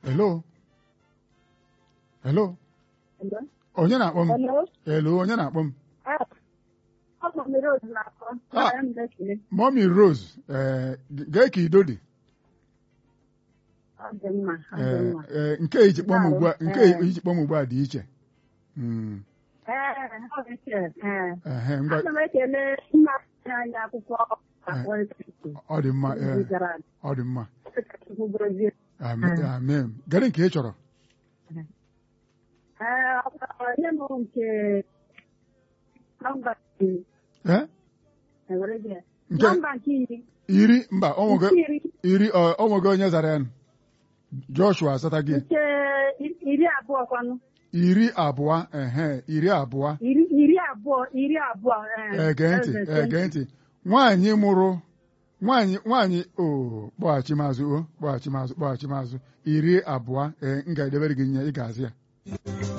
hello hello Hello? onye na-akpọ m Hello? hello onye na-akpọ m Ah, ọ bụ mmiri ozu na-akọ. Ah. Ara m na-ekele. mọmi rose ee gee ka ido dị Ọ dị mma, ọ dị ee mma. ee, nke iji kpọm ugbu a nke Ee. iji kpọm ugbu a dị iche Mm, Ee, ọ dị iche. Ee. ehe, ngwa Ana m ekele nna anyị akwụkwọ akpọ ọ dị mma ee, izu gara aga. ọ dị mma Chukwu gọzie. amen amen gere nke ị chọrọ Ee, ọ bụ nye m nke nọmba iri. ee Ewere gị ya. Nke- Nọmba nke iri. iri mba ọ nwego Nke iri. iri ọ ọ nwego onye zara ya joshua asata gị Nke iri abụọ kwanụ. iri abụọ ehe iri abụọ Iri iri abụọ iri abụọ. ee. ege ntị Eze, ege ntị nwaanyị mụrụ nwaanyị nwaanyị o kpọghachi mazụ o kpọghachi mazụ kpọghachi mazụ iri abụọ ee m ga-edebere gị nye ị ga-azị ya